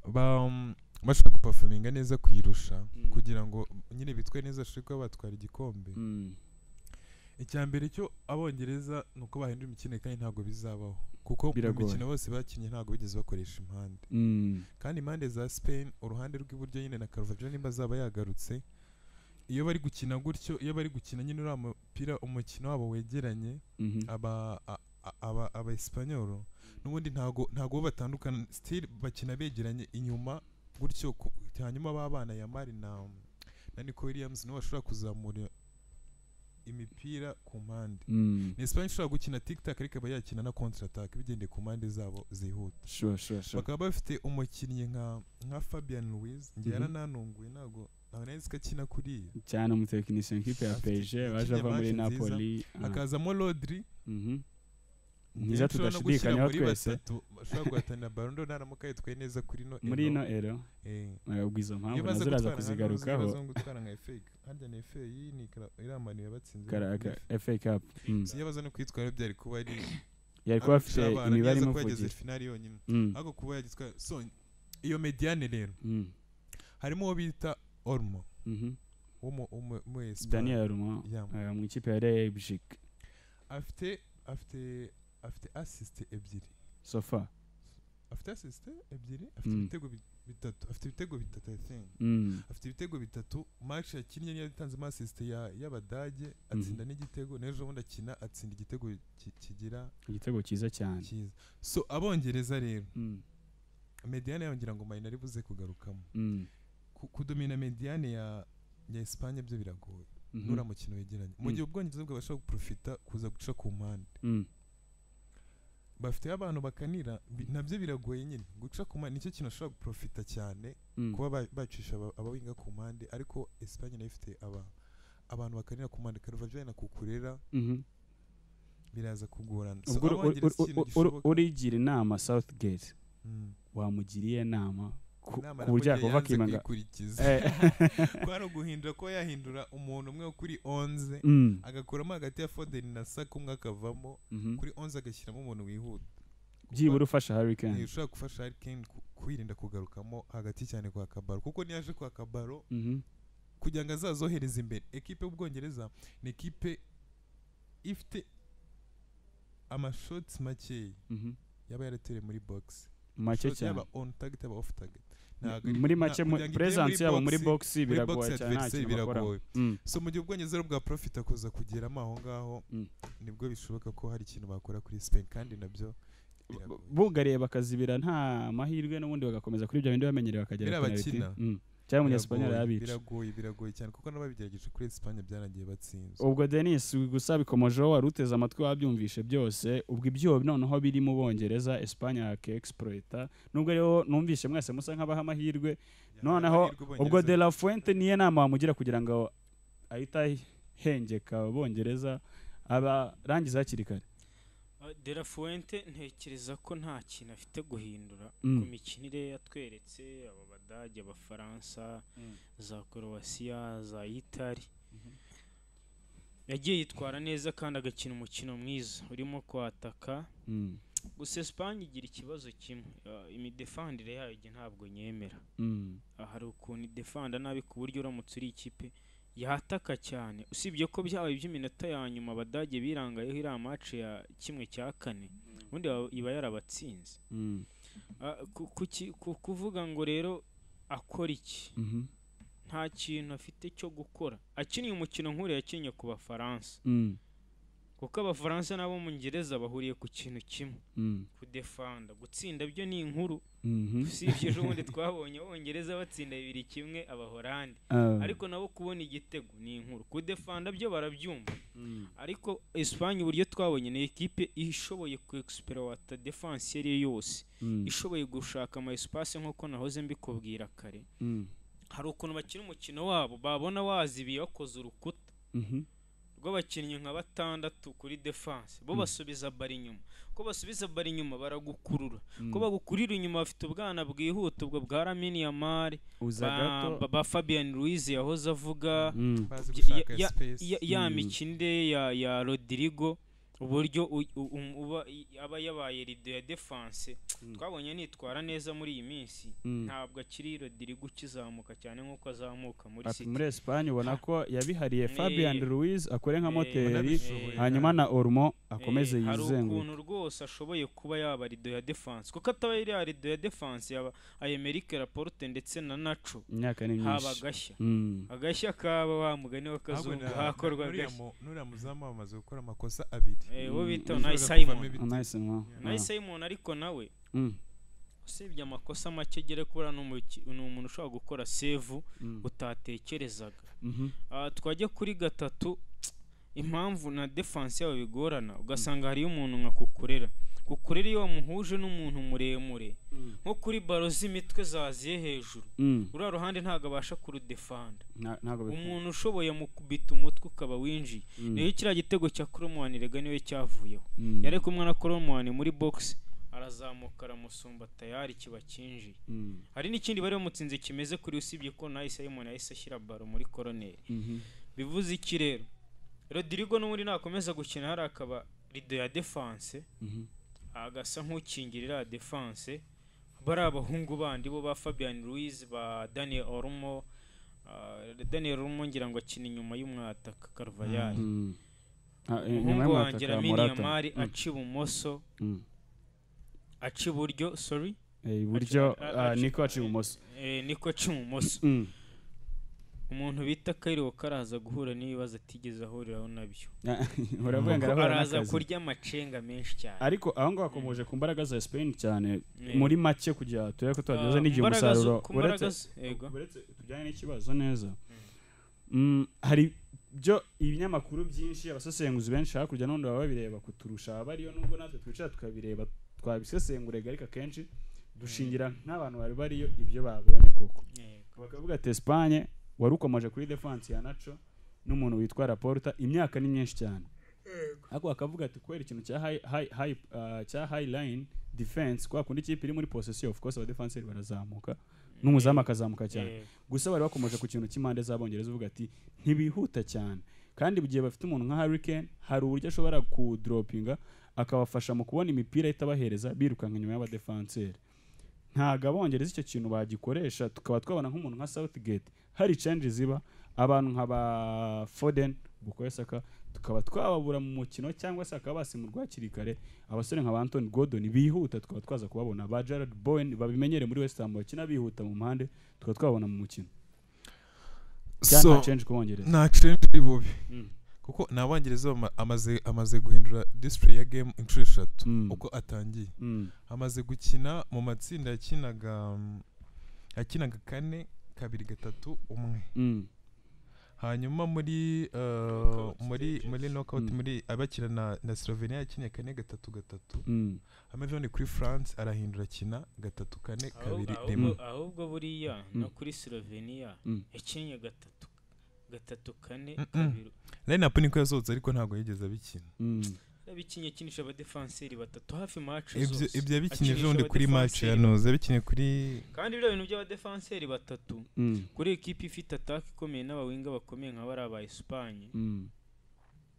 ba um, bashobora gupafominga neza kuyirusha Mm. kugira ngo nyine bitwe neza bashobore kuba batwara igikombe Mm. icya mbere cyo abongereza ni uko bahindura imikino kandi ntabwo bizabaho kuko mu Biragoye. mikino bose bakinnye ntabwo bigeze bakoresha impande Mm. kandi impande za Spain uruhande rw'iburyo nyine na Carvajal nimba azaba yagarutse iyo bari gukina gutyo iyo bari gukina nyine uriya mupira umukino wabo wegeranye Mhm. aba a- a- aba aba Espanyol n'ubundi ntago ntago bo batandukana still bakina begeranye inyuma gutyo ku- hanyuma babana ya Mari na na Nico Williams niwe bashobora kuzamura imipira ku mpande Mm. ni Espanyol ishobora gukina tic-tac ariko ikaba yakina na contre attack bigendeye ku mpande zabo zihuta Sure, sure, sure. bakaba bafite umukinnyi nka nka Fabian Ruiz njye Mhm. yarananunguye ntabwo ntabwo nari nzi ko akina kuriya cyane umutekinisiye nk'ipe ya Afite PSG waje ikipe ava muri match nziza, Napoli aha. hakazamo Rodri Mhm. njye mwiza nshobora no gushyira tudashidikanyaho muri twese batatu bashobora guhatanira Ballon d'Or naramuka yitwaye neza kuri ino muri ino, ino ero eh, bagabwa izo mpamvu iyo baza nazo uraza gutwara nka Rose, iyo kuzigarukaho baza gutwara nka FA harya ni FA iyi ni ikara- iriya manu yabatsinze Kara- ka- FA Cup Mm. iyo baza no kuyitwara byari kuba ari yari ari kuba uguca afite abana, imibare ntiyaza kuba yageze imuvugira finali yonyine Mm. ariko kuba yagitwara so iyo mediane rero Mm. harimo uwo bita Olmo Mhm. w'umu- w'umu- w'umu Espanyol. Daniel Aruma Yeah. mu ikipe ya Leipzig afite afite afite assist ebyiri sofa afite assist ebyiri afite Mm. ibitego bi- bitatu afite ibitego bitatu i think Mm. afite ibitego bitatu match yakinnye niyo yatanzemo assist ya y'abadage atsinda n'igitego n'ejo bundi akina atsinda igitego ki- kigira igitego cyiza cyane cyiza so abongereza rero Mm. mediane yabo ngira ngo mayina ari buze kugarukamo Mm. Ku- kudomina mediane ya ya Espagne byo biragoye Mhm. nura mukino wegeranye mu Mm. gihe ubwongereza bwabasha guprofita kuza guca ku mpande Mm. bafite abantu bakanira bi- nabyo biragoye nyine guca ku mpande nicyo kintu bashobora guprofita cyane Mm. kuba ba- bacisha aba- abawinga ku mpande ariko Espagne nayo ifite aba abantu bakanira ku mpande Carvajal na Kukurera Mhm. biraza kugorana So ubwo uri- uri- Abongereza uri- ikintu uri- uri- gishoboka- urigira inama Southgate Mm. wamugiriye inama ku Inama ku buryo namugira yakova yanze akimanga kuyikurikiza Eh, kwari uguhindura ko yahindura umuntu umwe kuri 11 mm, agakuramo hagati ya Foden na Saka umwe akavamo mhm. kuri 11 agashyiramo umuntu wihuta byibura ufasha Harry Kane ushobora gufasha Harry Kane ku- kwirinda kugarukamo hagati cyane kwa Kabaro kuko niyaje kwa Kabaro Mhm, kugira ngo azazohereze imbere ekipe y'ubwongereza ni ekipe ifite amashoti makeya mhm. yaba yaratereye muri box make Shot cyane yaba on target yaba off target Ntabwo ari- muri nta- make mu- kugira ngo igere presence yabo muri box, box muri box biragoye cyane nta adversaire kintu bakora biragoye. Mm, so mu gihe ubwongereza ari bwa profit kuza kugeramo aho ngaho Mm. nibwo bishoboka ko hari ikintu bakora kuri Spain kandi nabyo biragoye. bugariye bakazibira nta mahirwe n'ubundi bagakomeza kuri ibyo bindi bamenyereye bakagera Biriya penalty. bakina. Mm, cyangwa umunyesipanyol Biragoye, arabica biragoye biragoye cyane kuko n'ababigerageje kuri Espagne byaragiye batsinzwe ubwo denis gusa bikomojeho wari uteze amatwi wabyumvishe byose ubwo ibyo noneho biri mu bongereza espanye yakeexploita nubwo rero numvishe mwese musa nk'abaha amahirwe noneho ubwo de la fuente niyo nama wamugira kugira ngo ahite ahengeka abongereza abarangiza hakiri kare de la fuente ntekereza ko nta kintu afite guhindura Mm. ku mikinire yatweretse aba badage abafaransa za korowasiya za itari yagiye yitwara neza kandi agakina umukino mwiza urimo kwataka Mm, gusa esipanye igira ikibazo kimwe ah, imidefandire yayo njye ntabwo nyemera mm, Ah, hari ukuntu idefanda nabi ku buryo uramutse uri ikipe yataka cyane usibye ko byabaye iby'iminota ya nyuma abadage birangayeho iriya mace ya kimwe cya kane ubundi yaba- iba yarabatsinze mm, Ah, ku- kuki- ku- kuvuga ngo rero akora iki mhm, nta kintu afite cyo gukora akiniye umukino nk'uriya yakinnye ku bafaransa mm, kuko abafaransa n'abongereza bahuriye ku kintu kimwe mm, kudefanda gutsinda byo ni inkuru mhm. usibye ejo bundi twabonye abongereza batsinda bibiri kimwe abahorandi Ah, ariko nabo kubona igitego ni inkuru kudefanda byo barabyumva mm, ariko Espagne uburyo twabonye ni ekipe ishoboye ku exploiter defense iyo ari yo yose mm, ishoboye gushaka ama espace nk'uko nahoze mbikubwira kare mm, hari ukuntu bakina umukino wabo babona wazibiye bakoze urukuta mhm, rw'abakinnyi nka batandatu kuri defense bo Mm. basubiza bari inyuma ko basubiza bari inyuma baragukurura ko mm. bagukurira inyuma bafite ubwana bwihuta ubwo bwa Lamine Yamal uza ba, gato ba, ba Fabian Ruiz yahoze avuga Mm, bazi ya- gushaka ya- space ya, ya Mm. mikinire ya, ya Rodrigo uburyo u- u- um- uba- i- aba yabaye rido ya defense Mm. twabonye nitwara neza muri iyi minsi mm. ntabwo akiri Rodrigo ukizamuka cyane nk'uko azamuka muri Ati, muri City Espagne ubona ko yabihariye Eh. Fabian Ruiz akore nka Eh, moteri eh, hanyuma na Ormo akomeze Eh, hari yizenguruke ukuntu rwose ashoboye kuba yaba rido ya defense kuko ataba iriya rido ya defense yaba Ayemerike Laporte ndetse na Nacho imyaka ni haba myinshi agashya Mm, agashya kaba wa mugani w'akazungu hakorwa nuriya agashya mu- nuriya muzamu amaze gukora amakosa abiri Eh, uwo Mm, bita Yashoboraga Unai kuvamo Simon ibitego. nice mwa Unai Simon ariko nawe Mm, usibye amakosa make agera kuri uriya ni umuki- ni umuntu ushobora gukora sevu mm, utatekerezaga mhm, Ah, twajya kuri gatatu impamvu na defense yabo bigorana ugasanga hariyo umuntu nka kukurera kukurera iyo wamuhuje n'umuntu muremure Mm. nko kuri baro z'imitwe zaziye hejuru mm, uriya ruhande ntabwo abasha kurudefanda nta- ntabwo bikunda. umuntu ushoboye mu kubita umutwe ukaba winjiye Mm, rero kiriya gitego cya Cromwell rega niwe cyavuyeho mm, yari kumwe na Cromwell muri box arazamuka aramusumba tayari kiba kinjiye mm, hari n'ikindi bari bamutsinze kimeze kuri usibye ko nawe Simon yahise ashyira baro muri koroneri mhm, bivuze iki rero Rodrigo n'ubundi nakomeza gukina hari akaba rido ya defense mhm, agasa nk'ukingirira ya defense bari abahungu bandi bo ba Fabian Ruiz ba Daniel Olmo ah, Daniel Olmo ngira ngo akina inyuma y'umwataka Carvajal mm. Ah, eh, nyuma umuhungu wanjye y'umwataka Lamine Morata. Yamal Mm, aca ibumoso mm. aca iburyo sorry Eh, iburyo Aci- a- ah, aci- niko aci ibumoso eh, niko aca ibumoso Mm. umuntu bita Kairo karaza guhura n'ibibazo atigeze ahuriraho nabyo uravuga ngo Kuko arahura araza n'akazi. kurya amacenga menshi cyane ariko aho ngaho hakomeje ku mbaraga za Spain cyane Eh. muri make kugira turebe ko tuhageze Ah, n'igihe imbaraga zo- umusaruro ku uretse mbaraga z- yego. uretse tujyanye n'ikibazo neza Mm, hari byo ibinyamakuru byinshi abasesenguzi benshi hakurya n'ubundi baba babireba kuturusha ababa ariyo nubwo natwe twicara tukabireba twabisesengurega ariko akenshi dushingira nk'abantu bari bariyo ibyo babonye koko Yego. bakavuga ati Espagne wari ukomeje kuri defense ya Nacho n'umuntu witwa Laporta imyaka ni myinshi cyane ariko bakavuga ati kubera ikintu cya high, high, high, ah, cya high line defense kwa kundi ikipe iri muri possession of course aba defense barazamuka n'umuzamu akazamuka cyane Eh, gusa bari bakomeje ku kintu cy'impande z'abongereza uvuga ati ntibihuta cyane kandi mu gihe bafite umuntu nka Harry Kane hari uburyo ashobora kudropinga akabafasha mu kubona imipira itabahereza birukanka inyuma y'abadefanseri ntabwo abongereza icyo kintu bagikoresha tukaba twabona nk'umuntu nka Southgate hari change ziba abantu nka ba Foden Bukayo Saka tukaba twababura mu mukino cyangwa se bakaba basimurwa hakiri kare abasore nka ba Anthony Gordon bihuta tukaba twaza kubabona ba Gerard Bowen babimenyere muri West Ham bakina bihuta mu mpande tukaba twabona mu mukino cyane nta so change ku bongereza nta change iri bube Mm. kuko ni abongereza bama- amaze amaze guhindura display ya game inshuro eshatu Mm. uko atangiye Mm. amaze gukina mu matsinda yakinaga mm, yakinaga kane kabiri gatatu umwe Mm. hanyuma muri eh, Knockout muri stages. muri knockout Mm. muri abakina na na Slovenia yakinnye kane gatatu gatatu Mm. hanyuma ni kuri France arahindura akina gatatu kane Ahubwo- kabiri ahubwo- rimwe ahubwo buriya Mm. no kuri slovenia Mm. yakinnye gatatu gatatu kane Mm-mm. kabiri line up niko yasohotse ariko ntabwo yigeze abikina Mm. yabikinnye akinisha abadefanseri batatu hafi match ibyo zose ibyo yabikinnye Akinisha ejobundi kuri match ya abadefanseri noze yabikinnye kuri kandi biriya bintu by'abadefanseri batatu Mm. kuri ekipi ifite ataka ikomeye n'abawinga bakomeye nka bariya ba esipanye Mm.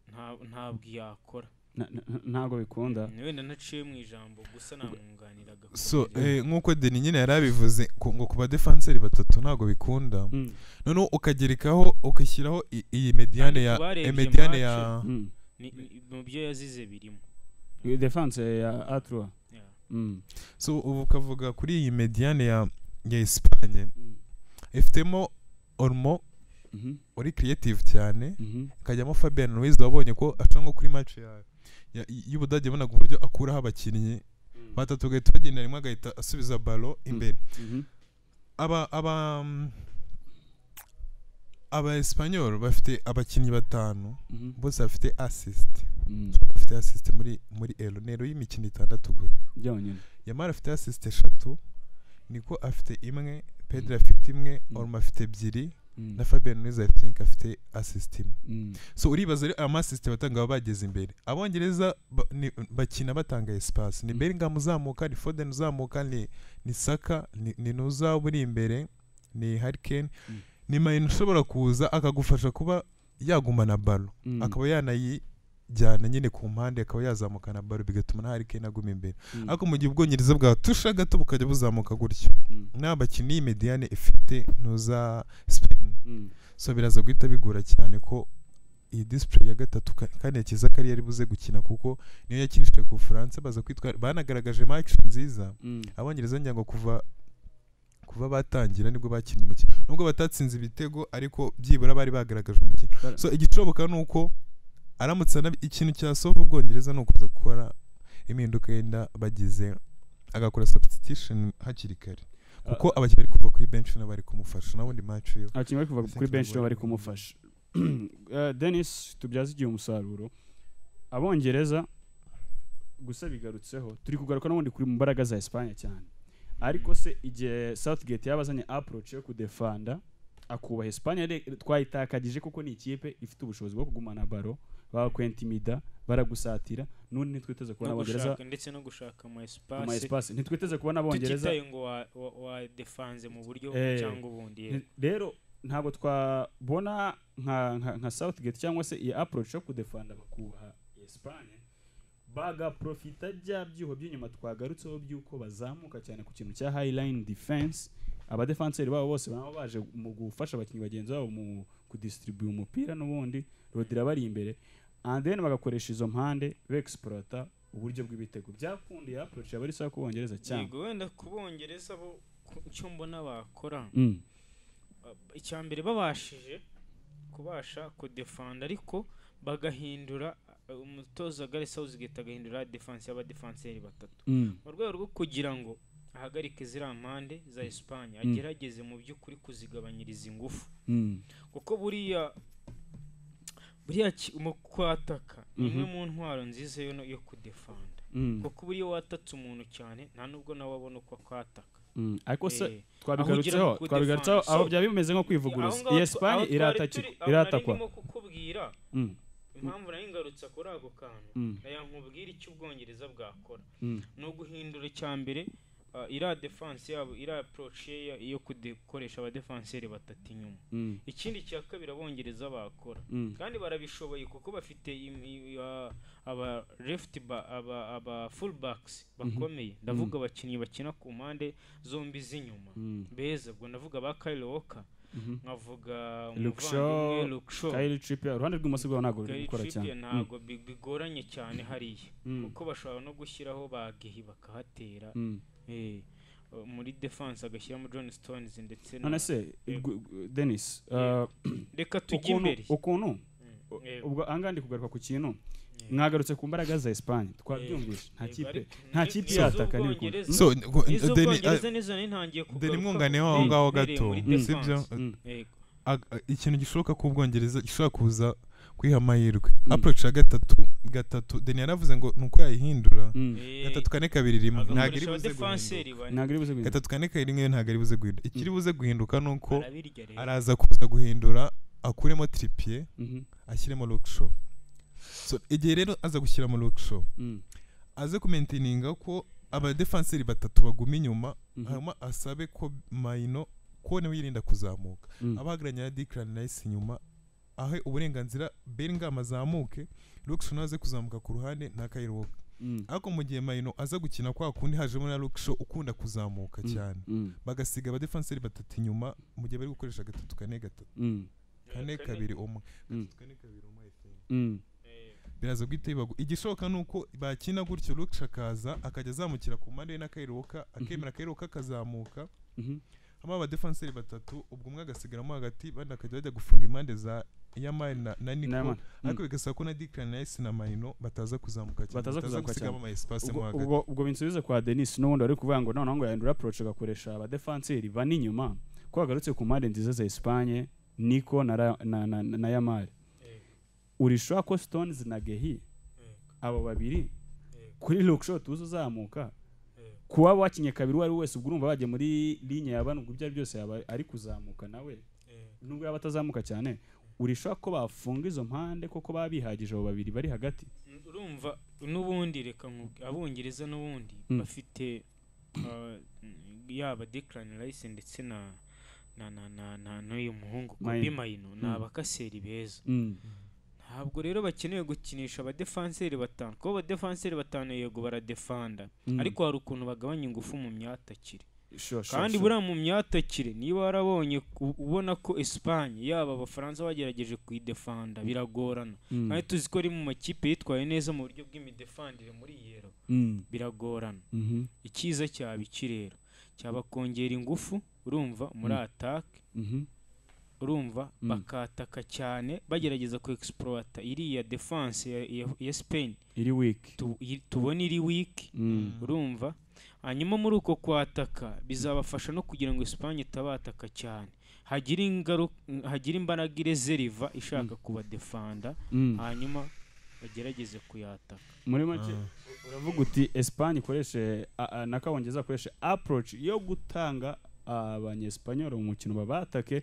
nta- ntabwo yakora Na- na- ntabwo bikunda Na wenda ntaciye mu ijambo gusa namwunganiraga so eh, nk'uko Deni nyine yari abivuze ku- ngo ku badefanseri batatu ntabwo bikunda Mm. noneho ukagerekaho ugashyiraho i- iyi mediane ya Abarebye mediane ya Mm. Ni- ni- mu byo yazize birimo defense ya atrua Yeah. Mm. so ubu ukavuga kuri iyi mediane ya ya Espagne Mm. ifitemo Olmo Mhm. uri creative cyane Mhm. ikajyamo Fabian Ruiz wabonye ko aca nko kuri match ya ya- y'Ubudage yabonaga uburyo akuraho abakinnyi batatu bagahita bagenda rimwe agahita asubiza ballon imbere Mhm. aba aba mm, aba Espanyol bafite abakinnyi batanu Mhm. bose bafite assist Mm. bafite assist muri muri elo nero y'imikino itandatu gusa byonyine Yamara afite assist eshatu niko afite imwe Pedro afite imwe Mm. Olmo afite ebyiri Mm. na Fabian Ruiz I think afite assist imwe Mm. so uribaza rero amasisite batanga baba bageze imbere abongereza ba- ni- bakina batanga espace ni Mm. Bellingham uzamuka ni Foden uzamuka ni ni Saka ni, ni Nuza uri imbere ni Harry Kane Mm. ni Maine ushobora kuza akagufasha kuba yagumana ballon Mm. akaba yanayijyana nyine ku mpande akaba yazamukana ballon bigatuma na Harry Kane aguma imbere Mm. ariko mu gihe ubwongereza bwatusha gato bukajya buzamuka gutyo Mm. nta bakinnyi iyi mediane ifite Nuza Spain Mm. so biraza guhita bigora cyane ko iyi display ya gatatu ka- kandi yakiza ko ari yari buze gukina kuko niyo yakinishije ku bufaransa baza kwitwara banagaragaje match nziza Mm. abongereza ngira ngo kuva kuva batangira nibwo bakinnye umukino nubwo batatsinze ibitego ariko byibura bari bagaragaje umukino Bara- so igicoboka ni uko aramutse anab- ikintu cyasova ubwongereza ni ukuza gukora impinduka yenda bagize agakora substitution hakiri kare kuko abakinnyi bari kuva kuri bench nabo bari kumufasha n'abundi match yo abakinnyi bari kuva Ese kuri benshi tubibonye. bari kumufasha Eh, denis tubyaze igihe umusaruro abongereza gusa bigarutseho turi kugaruka n'ubundi kuri mu mbaraga za esipanye cyane ariko se igihe southgate yaba azanye approach yo kudefanda akubaha esipanye yari- twayitakagije kuko ni ikipe ifite ubushobozi bwo kugumana baro bakwentimida baragusatira n'undi ntitwiteze kubona no abongereza gushaka ndetse no gushaka ama ama espace espace ntitwiteze kubona abongereza tutitaye ngo wa- wa- wadefanze mu buryo bumwe Eh. cyangwa ubundi Ni- rero ntabwo twabona nka, nka, nka southgate cyangwa se iyi approach yo kudefanda bakubaha espagne bagaprofita bya byuho by'inyuma twagarutseho by'uko bazamuka cyane ku kintu cya high line defense abadefanseri babo bose baba baje mu gufasha abakinnyi bagenzi babo mu kudistribuye umupira n'ubundi rodira bari imbere and then bagakoresha izo mpande bexplota uburyo bw'ibitego byakundiye approach yaba ari sawa kubongereza cyane yego wenda kubongereza bo ku- icyo mbona bakora mm. Uh, icya mbere babashije kubasha kudefanda ariko bagahindura uh, umutoza gare sawuzigeta agahindura defanse y'abadefanseri batatu Mm. mu rwego rwo kugira ngo ahagarike ziriya mpande za esipanye agerageze mu by'ukuri kuzigabanyiriza ingufu Mm. kuko buriya buriya ki- mu kwataka ni imwe Mhm. mu ntwaro nziza yo no- yo kudefanda Mm. kuko buriya watatse umuntu cyane nta nubwo nawe abona uko akwataka Mm. ariko se Eh, twabigarutseho Aho ugira ngo twabigarutseho defense. aho So, byaba bimeze nko aho kwivuguruza ngaho iyi twa- esipanye aho twari iratakwa turi- aho iratakwa nari ndimo kukubwira Mm, impamvu nayo ingarutse kuri ako kantu mm, nayo nkubwira icyo ubwongereza bwakora mm, ni uguhindura icya mbere ah, iriya defanse yabo iriya aporoci yo kudekoresha abadefanseri batatu inyuma mm, ikindi cya kabiri abongereza bakora mm, kandi barabishoboye kuko bafite im- i- ah, aba left ba- aba aba full backs bakomeye ndavuga abakinnyi bakina ku mpande zombi z'inyuma mm, beza ubwo ndavuga ba Kyle Walker mhm. nkavuga Luke umuvandimwe Shaw, Luke Shaw Kyle Trippier uruhande rw'imoso rwawe ntabwo ruri Gary gukora cyane Trippier ntabwo bi- bigoranye cyane hariya Mm, kuko bashobora no gushyiraho bagehi bakahatera mm, mm. eh, uh, muri defense agashyiramo John Stones ndetse na none se Yego. gu- gu- denis Yego. uh, reka tujye ukuntu imbere ukuntu Mm. u- Yego. ubwo ahangaha ndi kugaruka ku kintu Yego. mwagarutse ku mbaraga za esipanye twabyumvise nta Yego, kipe ariko nta ni- kipe ni yataka n'ibikunda iz'Ubwongereza. so ngo- Ni deni- iz'Ubwongereza nizo nari ntangiye ah, kugaruka deni mwunganire ku waho ngaho bibereye gato muri sibyo defense. Mm. Yego. Ag- ah, ikintu gishoboka ko ubwongereza gishobora kuza kwiha amahirwe Mm. approach ya gatatu gatatu deni yaravuze ngo ni uko yayihindura Mm. Eh, gatatu kane kabiri rimwe ntabwo iri agakoresha buze abadefanseri guhinduka bane. ntabwo iri buze guhinduka gatatu kane kabiri rimwe ntabwo ari buze guhinduka ikiri buze guhinduka ni uko Arabirya rero. araza kuza guhindura akuremo tripie Mhm. ashyiremo rockshow so igihe rero aza gushyiramo rockshow Mm. aze kumentininga ko abadefanseri batatu baguma inyuma Mhm. hanyuma asabe ko mayino ko nawe yirinda kuzamuka Mm. abahagaranye na dikirani nayisi inyuma ahe uburenganzira beringam azamuke rockshow nawe aze kuzamuka ku ruhande nakayiroka Mm. ariko mu gihe mayino aza gukina kwa kundi hajemo na rockshow ukunda kuzamuka Mm. cyane Mm. bagasiga abadefanseri batatu inyuma mu gihe bari gukoresha gatatu kane gatatu Mm. kane kabiri umwe Mm. Gatatu, kane kabiri umwe I think. Mm. Eh, biraza guhita bibagu igishoboka ni uko bakina gutyo Luke akaza akajya azamukira ku mpande ye n'akairoka akemera akairoka akazamuka Mhm. hama abadefanseri batatu ubwo umwe agasigaramo hagati bandi bakajya bajya gufunga impande za yamari na, na Naman. niko Mm. ariko bigasaba ko na dikirani na esi na mayino bataza kuzamuka cyane Bataza kuzamuka gusigamo ama esipasi Ubwo- mo hagati ubwo ubwo binsubize kwa denis n'ubundi wari kuvuga ngo noneho ngo yahindura approach agakoresha abadefanseri bane inyuma ko bagarutse ku mpande nziza za esipanye niko na, ra- na, na, na yamari Yego. urishoa ko stones na gehi abo babiri kuri rockshow tuzi uzamuka kuba wakinye kabiri uwo ari we wese ubwo urumva bagiye muri linye ya bane ubwo ibyo ari byose yaba ari kuzamuka nawe nubwo yaba atazamuka cyane urishoa ko bafunga izo mpande koko baba bihagije abo babiri bari hagati urumva n'ubundi reka nkubwi abongereza n'ubundi Mm. bafite uh, yaba Declan Rice ndetse na na na na, na n'uyu muhungu Maino. Kobe Maino ni Mm. abakaseri beza Mm. ntabwo rero bakeneye gukinisha abadefanseri batanu kuko abadefanseri batanu yego baradefanda Mm. ariko hari ukuntu bagabanya ingufu mu myatakire Sure, sure, kandi sure. buriya mu myatakire niba warabonye ku- ubona ko Espagne yaba abafaransa bagerageje kuyidefanda biragorana Mm. kandi tuzi ko ari mu makipe yitwaye neza mu buryo bw'imidefandire muri iyi ero Mm. biragorana Mhm. icyiza cyaba iki rero cyaba kongera ingufu urumva muri atake Mhm. urumva Mm. bakataka cyane bagerageza ku egisipurota iriya defanse ya, ya, ya spain iri wiki tu, yi- tubona iri wiki Mm. urumva hanyuma muri uko kwataka bizabafasha no kugira ngo espagne itabataka cyane hagira ingaruka hagira imbaraga irezeriva ishaka kubadefanda Mm. hanyuma bagerageze kuyataka muri make uravuga uti esipanye ikoreshe a- a- n'akabongeza akoreshe approach yo gutanga abanyesipanyoli mu mukino babatake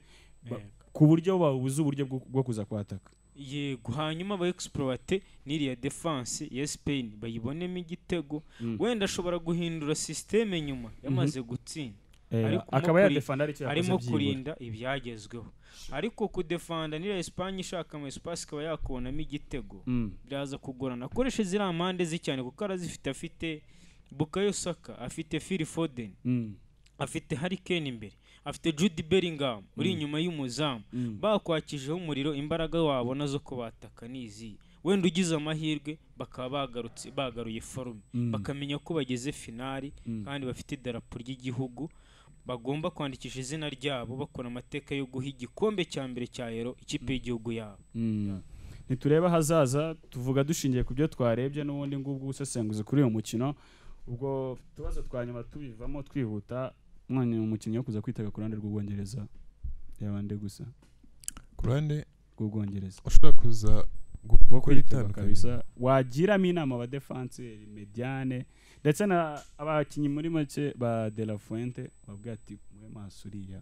Ba- Yego. ku buryo babuze uburyo bwo- bwo kuza kwataka yego hanyuma ba egisipurowate n'iriya defanse ya sipeyini bayibonemo igitego Mm. wenda ashobora guhindura sisiteme nyuma yamaze gutsinda Eh, Ariko mo akaba kuri- yadefanda aricyo arimo yakoze byibura kurinda ibyagezweho ariko kudefanda n'iriya esipanye ishaka ama esipasi ikaba yakubonamo igitego Mm. biraza kugorana akoreshe ziriya mpande ze cyane kuko arazifite afite bukayo saka afite fili fodeni Mm. afite harikeni imbere afite judi beringamu uri inyuma y'umuzamu Mm. bakwakijeho umuriro imbaraga wabona zo kubataka ni izihe wenda ugize amahirwe bakaba bagarutse bagaruye forume Mm. bakamenya ko bageze finali Mm. kandi bafite idarapo ry'igihugu bagomba kwandikisha izina ryabo bakora amateka yo guha igikombe cya mbere cya ero ikipe y'igihugu yabo Mm. ntiturebe ahazaza tuvuga dushingiye ku byo twarebye n'ubundi ngubwo ubusesenguzi kuri uyu mukino ubwo utubazo twa nyuma tubivamo twihuta umwanya umukinnyi wo kuza kwitaga ku ruhande rw'ubwongereza yabande gusa ku ruhande rw'ubwongereza ushobora kuza wo gukora kwitaba itandukanye kabisa wagiramo inama abadefanseri mediane ndetse na abakinnyi muri make ba de la fuente bavuga ati mwe maso uriya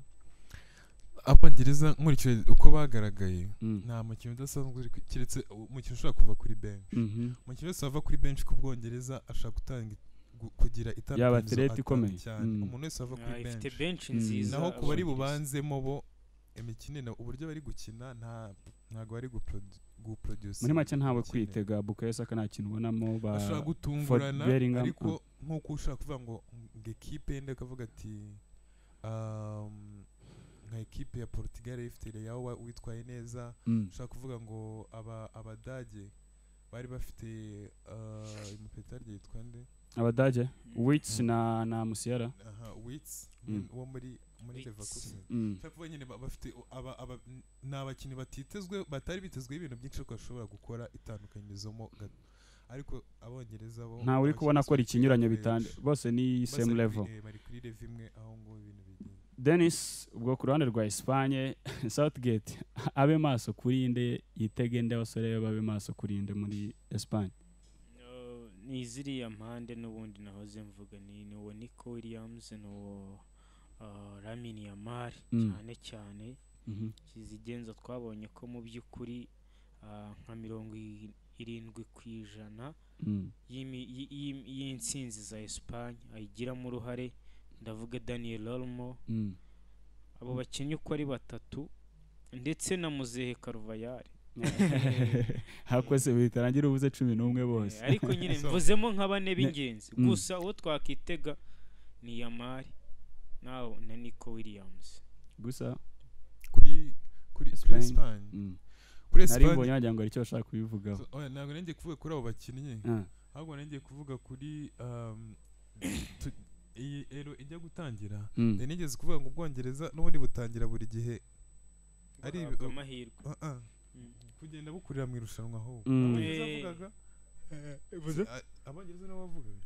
abongereza nkurikije uko bagaragaye Mm. nta mukino udasanzwe uri ku- keretse umukino ushobora kuva kuri benshi Mhm. umukinnyi wese wava kuri benshi ku bwongereza ashaka gutanga it- gu- kugira Yaba itandukanye atlete ikomeye. cyane Mm. umuntu wese wava Ah, kuri ifite benshi benshi Mm. nziza naho ku bari abongereza. bubanzemo bo imikinire uburyo bari gukina nta ntabwo bari guprodu- guproduce muri make ntawe imikino. kwitega bukayo saka nta kintu ubonamo ba ashobora gutungurana Bellingham, ariko nk'uko ushaka kuvuga ngo ngo ekipe yenda akavuga ati um, nka ekipe ya Portugal ifite Leao wa- witwaye neza Mm. ushaka kuvuga ngo aba abadage bari bafite uh, umupetarye yitwa nde abadage Mm. wits na na musiyara aha wits Mm. wo muri muri Leeds. leverkusen Mm. ushobora kuba nyine ba- bafite u- aba- aba- n- ni abakinnyi batitezwe batari bitezweho ibintu byinshi ariko bashobora gukora itandukanyirizamo gato ariko abongereza bo ntawe uri kubona akora ikinyuranyo bitanu bitandukanye bose ni same level bari kuri level imwe aho ngo ibintu bigenda denis ubwo ku ruhande rwa esipanye southgate abe maso kuri inde yitege inde abasore be babe maso kuri inde muri esipanye Uh, ni ziriya mpande n'ubundi nahoze mvuga ni ni uwo Nico Williams ni uwo uh, Lamine Yamal Mm. cyane cyane Mhm. kizigenza twabonye ko mu by'ukuri uh, nka mirongo i- irindwi ku ijana Mm. y'imi- y'i- y'i- y'insinzi za Espagne ayigiramo uruhare ndavuga Daniel Olmo Mm. abo bakinnyi uko ari batatu ndetse na Muzehe Carvajal hakwese bitarangira ubuze cumi n'umwe bose Eh, ariko nyine So- mvuzemo nka bane b'ingenzi Mm. gusa uwo twakitega ni yamari nawe na nico williams gusa kuri kuri kuri Spain. Espagne mm. kuri nari Espagne mbonye wagira ngo hari icyo bashaka kubivugaho So, oya, ntabwo nari ngiye kuvuga kuri abo bakinnyi Ah, ahubwo nari ngiye kuvuga kuri um, tu- iyi ero ijya gutangira mm. nari nigeze kuvuga ngo ubwongereza n'ubundi butangira buri gihe Ari ari ibi- amahirwe Ah, ah, Mm. kugenda bukurira mu irushanwa ahubwo Mm. abongereza Eh. bavugaga Uvuze? Ah, abongereza nabo bavugaga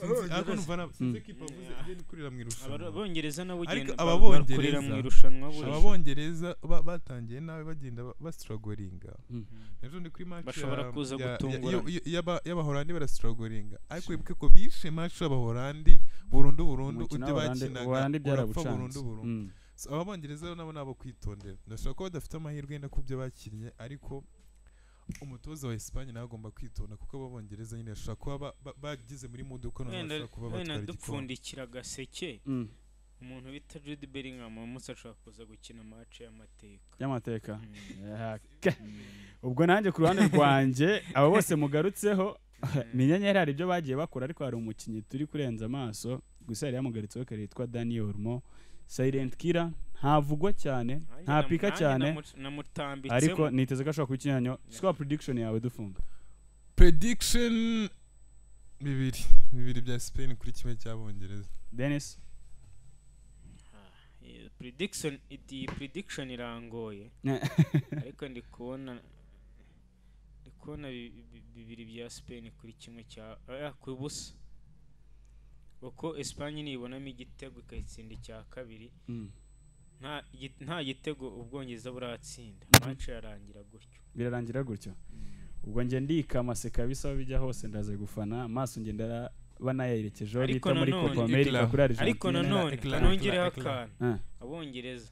Abongereza- sinzi ariko numva na- sinzi Mm. ikipe avuze Ah. igenda ikurira mu Aba- irushanwa abongereza nabo Ariko ugenda aba ba- bakorera Bongereza- mu irushanwa buri aba joro. bongereza ba- batangiye nabi bagenda ba- bastragoringa Mm. ejo ndi kuri match Bashobora ya- kuza ya- ya- gutungurana. iyo- iyo- y'aba- y'abahorandi barastragoringa ariko wibuke ko bishe match y'abahorandi burundu burundu Umukino ibyo w'Abarande- bakinaga Ubuholandi urapfa byarabucanze. burundu burundu Mm. So, ababongereza rero nabo nabo kwitondera ndashobora kuba badafite amahirwe yenda ku byo bakinnye ariko umutoza wa Espagne nawe agomba kwitonda kuko ababongereza nyine bashobora kuba ba- ba- bagize muri muduko nabo wenda bashobora kuba wenda batwara igikombe dupfundikira agaseke Mm. umuntu bita jude bellingham umunsi ashobora kuza gukina match y'amateka y'amateka Mm. Ah, ke. ubwo nanjye ku ruhande rwanjye abo bose mugarutseho ni inyenyeri hari ibyo bagiye bakora ariko hari umukinnyi turi kurenza amaso gusa yari yamugaritseho kare yitwa daniel Olmo silent killer ntavugwa cyane Nanjye ntapika namu- cyane nanjye namu- namutambitsemo. ariko niteze ko ashobora kuba ikinyanyo score prediction yawe dufunga prediction bibiri bibiri bya Spain kuri kimwe cy'abongereza dennis Eh, prediction iyi prediction irangoye ariko ndi kubona ndi kubona bi- bi- bibiri bya Spain kuri kimwe cya ah, ku busa kuko Espagne nibonamo igitego ikayitsinda icya kabiri Mm. nta gi- nta gitego ubwongereza buratsinda match yarangira gutyo birarangira gutyo ubwo njye ndika amaseka bisa aho bijya hose ndaze gufana maso njye ndara banayerekejeho Ariko bita muri nanone- copa america kuri ariko argentina nanone Eclat, eclat, nongereho eclat. akantu Ah, abongereza